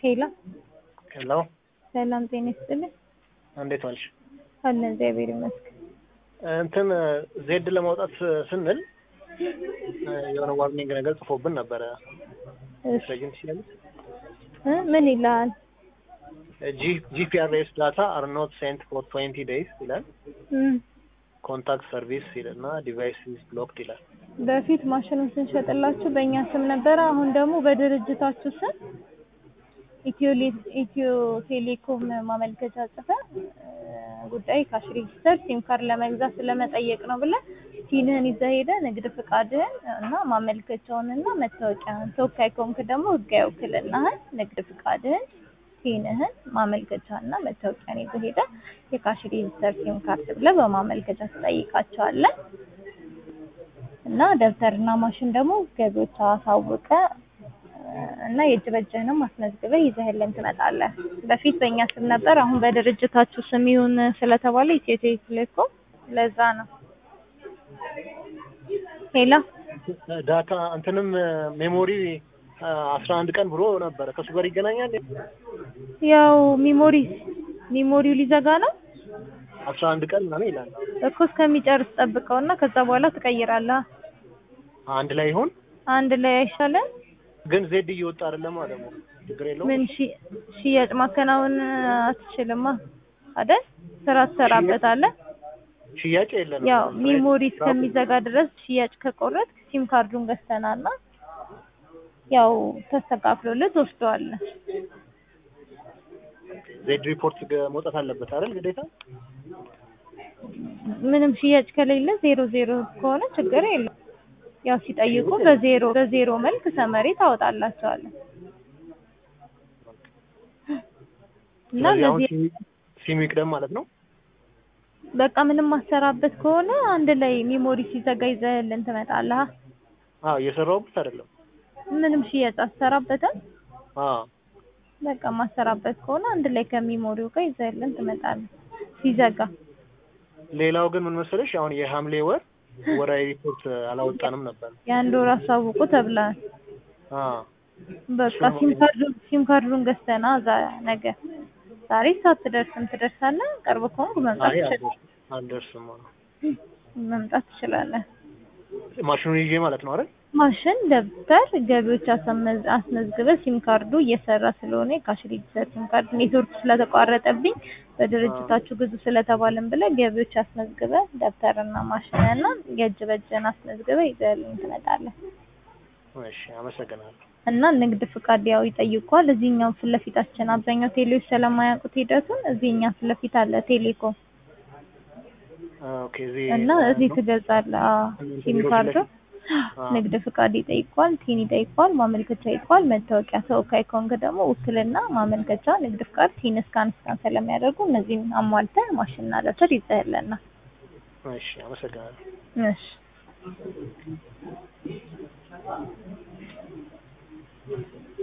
ሄሎ ሄሎ ሰላም ጤና ይስጥልኝ። እንዴት ዋልሽ? አለ እግዚአብሔር ይመስገን። እንትን ዜድ ለማውጣት ስንል የሆነ ዋርኒንግ ነገር ጽፎብን ነበረ። እሺ ረጅም ትችላለች። እ ምን ይላል? ጂፒአርኤስ ዳታ አር ኖት ሴንት ፎር ትዌንቲ ዴይስ ይላል። እም ኮንታክት ሰርቪስ ይልና ዲቫይስ ኢዝ ብሎክድ ይላል። በፊት ማሽኑን ስንሸጥላችሁ በእኛ ስም ነበረ። አሁን ደግሞ በድርጅታችሁ ስም ኢትዮ ሌ- ኢትዮ ቴሌኮም ማመልከቻ ጽፈን እ ጉዳይ ካሽ ሬጂስተር ሲም ካርድ ለመግዛት ስለመጠየቅ ነው ብለን ቲንህን ይዘህ ሄደህ ንግድ ፍቃድህን እና ማመልከቻውንና መታወቂያህን ተወካይ ከሆንክ ደግሞ ህጋዊ ውክልናህን ንግድ ፍቃድህን ቲንህን ማመልከቻና መታወቂያን ይዘህ ሄደህ የካሽ ሬጂስተር ሲም ካርድ ብለህ በማመልከቻ ትጠይቃቸዋለህ። እና ደብተርና ማሽን ደግሞ ገቢዎች አሳውቀ እና የእጅ በእጅህንም አስመዝግበህ ይዘህልን ትመጣለህ። በፊት በእኛ ስም ነበር፣ አሁን በድርጅታችሁ ስም ይሁን ስለተባለ ኢትዮ ቴሌኮም ለዛ ነው። ሄሎ ዳታ እንትንም ሜሞሪ አስራ አንድ ቀን ብሎ ነበረ። ከሱ ጋር ይገናኛል። ያው ሚሞሪ ሚሞሪው ሊዘጋ ነው አስራ አንድ ቀን ምናምን ይላል። እኮ እስከሚጨርስ ጠብቀውና ከዛ በኋላ ትቀይራለህ። አንድ ላይ ይሁን አንድ ላይ አይሻልም? ግን ዜድ እየወጣ አይደለማ ደግሞ ችግር የለውም። ምን ሺ- ሽያጭ ማከናወን አትችልማ አይደል? ስራ ትሰራበታለህ። ሽያጭ የለንም። ያው ሚሞሪ እስከሚዘጋ ድረስ ሽያጭ ከቆረጥ ሲም ካርዱን ገዝተናልና ያው ተስተካክሎልህ ትወስደዋለህ። ዜድ ሪፖርት ገ- መውጣት አለበት አይደል ግዴታ? ምንም ሽያጭ ከሌለ ዜሮ ዜሮ ከሆነ ችግር የለም። ያው ሲጠይቁ በዜሮ በዜሮ መልክ ሰመሪ ታወጣላቸዋለህ እና ስለዚህ አሁን በዚህ ሲሚ- ሲሚ ይቅደም ማለት ነው። በቃ ምንም ማሰራበት ከሆነ አንድ ላይ ሚሞሪ ሲዘጋ ይዘህልን ትመጣለህ። አዎ እየሰራሁበት አይደለም። ምንም ሽያጭ አሰራበትም። አዎ በቃ ማሰራበት ከሆነ አንድ ላይ ከሚሞሪው ጋር ይዘህልን ትመጣለህ ሲዘጋ። ሌላው ግን ምን መሰለሽ አሁን የሐምሌ ወር ወራዊ ሪፖርት አላወጣንም ነበር። የአንድ ወር አሳውቁ ተብለሃል። አዎ በቃ ሲም ካርዱን ሲም ካርዱን ገዝተና ዛ ነገ ዛሬ ሳትደርስም ትደርሳለህ። ቅርብ ከሆንክ መምጣት አይ ትችላለህ። አልደርስም። አዎ። መምጣት ትችላለህ። ማሽኑን ይዤ ማለት ነው አይደል? ማሽን፣ ደብተር፣ ገቢዎች አስመዝ- አስመዝግበህ ሲም ካርዱ እየሰራ ስለሆነ የካሽ ሬጂስተር ሲም ካርድ ኔትወርክ ስለተቋረጠብኝ በድርጅታችሁ ግዙ ስለተባልን ብለህ ገቢዎች አስመዝግበህ ደብተርና ማሽንና የእጅ በእጅህን አስመዝግበህ ይዘህልኝ ትመጣለህ። እሺ አመሰግናለሁ። እና ንግድ ፍቃድ ያው ይጠይቋል። እዚህኛው ፊት ለፊታችን አብዛኛው ቴሌዎች ስለማያውቁት ሂደቱን እዚህኛ ፊት ለፊት አለ ቴሌኮም ኦኬ እዚህ እና እዚህ ትገልጻለህ። አዎ ሲም ካርዱ ንግድ ፍቃድ ይጠይቋል፣ ቲን ይጠይቋል፣ ማመልከቻ ይጠይቋል፣ መታወቂያ ተወካይ ከሆንክ ደግሞ ውክልና፣ ማመልከቻ፣ ንግድ ፍቃድ፣ ቲን እስካን እስካን ስለሚያደርጉ እነዚህን አሟልተህ ማሽንና ደብተር ይዘህልና እሺ አመሰግናለሁ። እሺ